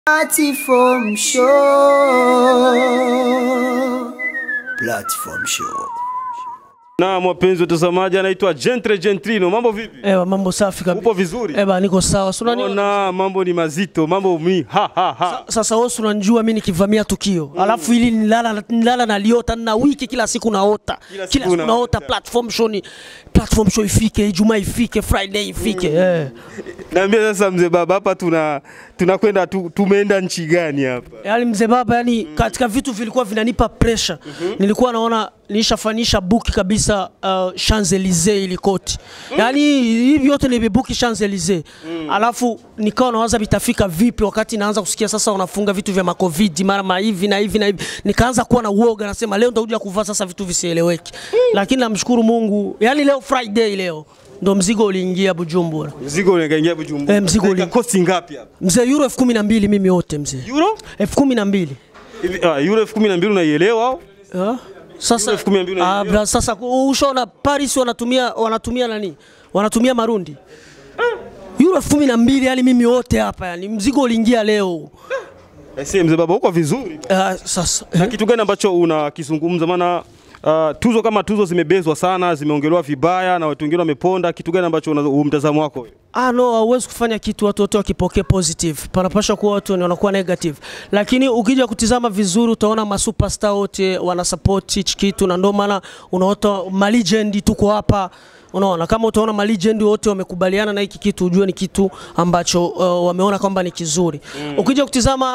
Platform Show. Platform Show. Na wapenzi watazamaji, anaitwa Gentre Gentrino. Mambo vipi? Ewa, mambo safi kabisa. Upo vizuri? Eba, niko sawa. Si unani- Ona mambo ni mazito, mambo mi ha ha ha. Sasa wewe si unanijua mimi nikivamia tukio alafu ili nilala nilala naliota na wiki kila siku naota Kila kila siku siku unaota. naota platform show ni platform show ifike Ijumaa ifike Friday ifike eh. Naambia sasa mzee baba, hapa tuna tunakwenda tu, tumeenda nchi gani hapa? Yaani mzee baba, yani katika vitu vilikuwa vinanipa pressure nilikuwa naona nishafanisha buki kabisa uh, Champs Elysees ili koti yaani hivi yote nimebuki Champs Elysees alafu nikawa nawaza vitafika vipi wakati naanza kusikia sasa wanafunga vitu vya macovid mara ma hivi na hivi na hivi nikaanza kuwa na uoga nasema leo nitakuja kuvaa sasa vitu visieleweki lakini namshukuru Mungu yani leo Friday leo ndo mzigo uliingia Bujumbura Mzigo unaingia Bujumbura. Eh, mzigo uli- kosti ngapi hapa? mzee euro elfu kumi na mbili mimi wote mzee Euro? elfu kumi na mbili Hivi ah, euro elfu kumi na mbili unaielewa au? Ah, Sasa, Euro elfu kumi na mbili ah, unaelewa? bra, sasa ushaona Paris wanatumia wanatumia nani? Wanatumia marundi. Euro elfu kumi na mbili yani mimi wote hapa yani mzigo uliingia leo. Eh, si mzee baba uko vizuri. Ah, sasa Na kitu gani ambacho unakizungumza? Maana uh, tuzo kama tuzo zimebezwa sana, zimeongelewa vibaya na watu wengine wameponda. Kitu gani ambacho una mtazamo wako wewe? Ah, no, hauwezi kufanya kitu watu wote wakipokea positive. Panapasha kuwa watu ni wanakuwa negative, lakini ukija kutizama vizuri utaona masuperstar wote wana support hichi kitu, na ndio maana unaota malegend tuko hapa Unaona, kama utaona malegend wote wamekubaliana na hiki kitu, ujue ni kitu ambacho uh, wameona kwamba ni kizuri. Ukija kutizama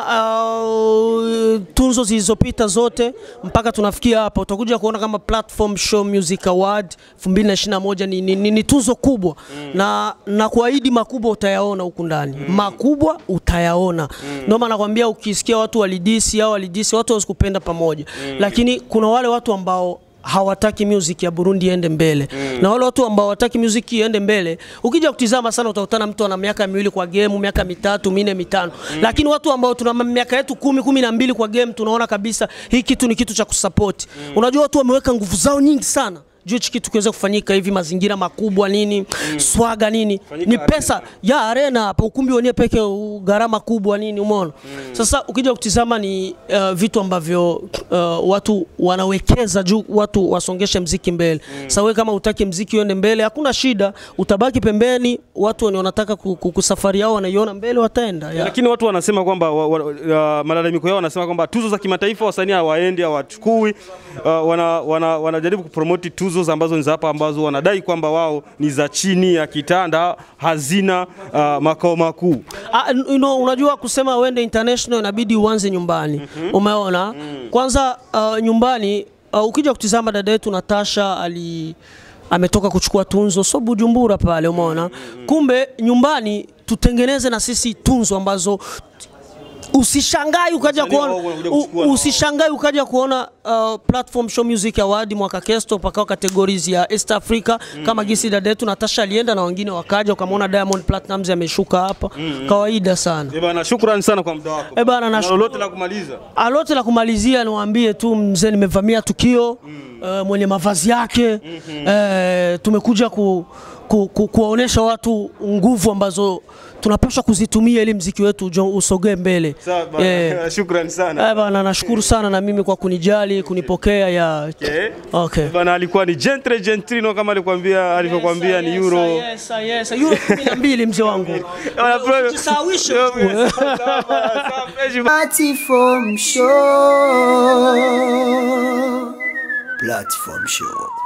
uh, tunzo zilizopita zote mpaka tunafikia hapa, utakuja kuona kama Platform Show Music Award 2021 ni, ni, ni, ni tuzo kubwa na, na kuahidi makubwa utayaona huku ndani makubwa utayaona. Ndio maana nakwambia, ukisikia watu walidisi au walidisi, watu wasikupenda pamoja, lakini kuna wale watu ambao hawataki music ya Burundi iende mbele na wale watu ambao hawataki music iende mbele, ukija kutizama sana utakutana mtu ana miaka miwili kwa game, miaka mitatu minne mitano, lakini watu ambao tuna miaka yetu kumi kumi na mbili kwa game tunaona kabisa hii kitu ni kitu cha kusupport. Unajua watu wameweka nguvu zao nyingi sana juu hichi kitu kiweze kufanyika hivi, mazingira makubwa nini, swaga nini, Fanyika ni pesa ya arena hapa, ukumbi wenyewe peke u- gharama kubwa nini, umeona. Sasa ukija kutizama ni uh, vitu ambavyo uh, watu wanawekeza juu watu wasongeshe mziki mbele. Sasa wewe kama utaki mziki uende mbele, hakuna shida, utabaki pembeni. Watu wenye wanataka ku- ku- kusafari yao wanaiona mbele, wataenda ya. Lakini watu wanasema kwamba wa, wa, uh, malalamiko yao wanasema kwamba tuzo za kimataifa wasanii hawaendi hawachukui. Uh, wana, wana, wanajaribu kupromoti tuzo za ambazo ni za hapa ambazo wanadai kwamba wao ni za chini ya kitanda, hazina uh, makao makuu. Ah, n- you know, unajua kusema uende international inabidi uanze nyumbani. Umeona? Kwanza uh, nyumbani uh, ukija kutizama dada yetu Natasha ali ametoka kuchukua tunzo so Bujumbura pale, umeona? Kumbe nyumbani tutengeneze na sisi tunzo ambazo usishangai ukaja Wasanii kuona wao wanakuja u- kuchukua na usishangai ukaja kuona uh, platform show music award mwaka kesto pakao categories ya East Africa kama gisi dada yetu Natasha alienda na wengine wakaja, ukamwona Diamond Platnumz ameshuka hapa kawaida sana. Eh bana, shukrani sana kwa muda wako. Eh bana, Na nashukuru. lolote la kumaliza. Alote la kumalizia niwaambie tu mzee, nimevamia tukio eh, mwenye mavazi yake eh, tumekuja ku, ku, ku, kuwaonesha watu nguvu ambazo tunapaswa kuzitumia ili mziki wetu ujo- usogee mbele. Sawa bana, Eh, shukrani sana. eh, bana, nashukuru sana na mimi kwa kunijali kunipokea ya Eh? okay. Bana alikuwa ni Gentre Gentrino kama alikwambia alivyokuambia ni euro. Yes, yes, yes. Euro 12 mzee wangu. Bana, bro- Usisawishe Yo, tu. sawa, sawa, fresh. Platform Show. Platform Show.